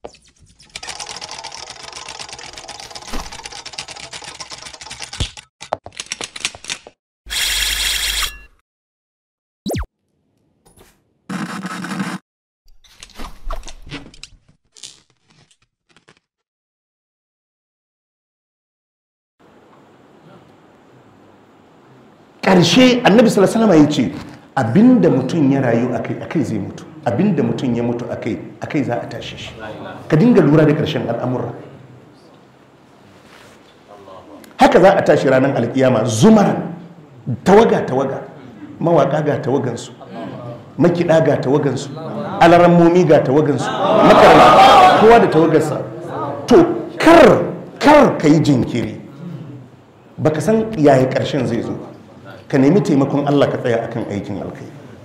ƙarshe annabi sallallahu alaihi ya ce abinda mutum ya rayu akai akai zai mutu abinda mutum ya mutu akai akai za a tashi shi ka dinga lura da ƙarshen al'amura haka za a tashi ranar alkiyama zumar tawaga tawaga mawaka ga tawagansu makiɗa ga tawagansu alarammomi ga tawagansu makaranta kowa da tawagarsa to kar kar ka yi jinkiri baka san yaya ƙarshen zai zo ba ka nemi taimakon Allah ka tsaya akan aikin alkai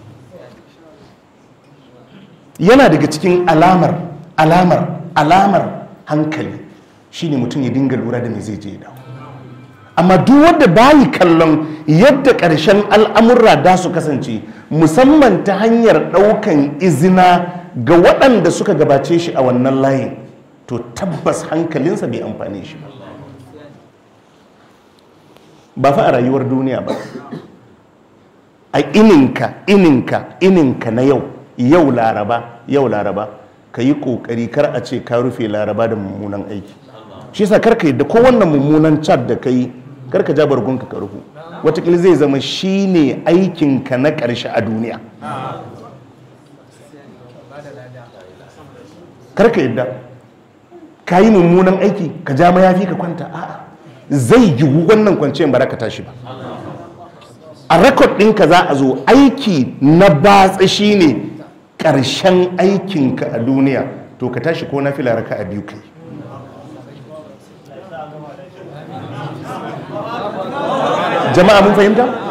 yana daga cikin alamar alamar alamar hankali shine mutum ya dinga lura da me zai je dawo amma duk wanda bayi kallon yadda ƙarshen al'amurra da su kasance musamman ta hanyar ɗaukan izina ga waɗanda suka gabace shi a wannan layin to tabbas hankalinsa bai amfane shi ba ba fa a rayuwar duniya ba a ininka ininka ininka na yau yau laraba yau laraba ka yi kokari kar a ce ka rufe laraba da mummunan aiki shi yasa karka yadda ko wannan mummunan chat da ka yi karka ja bargunka ka rufu watakila zai zama shi ne aikinka na ƙarshe a duniya karka yadda ka yi mummunan aiki ka ja mayafi ka kwanta a'a zai yiwu wannan kwanciyar ba ka tashi ba a rekod ɗinka za a zo aiki na batsa shi ne ƙarshen aikinka a duniya to ka tashi ko na fila raka a biyu kai jama'a mun fahimta?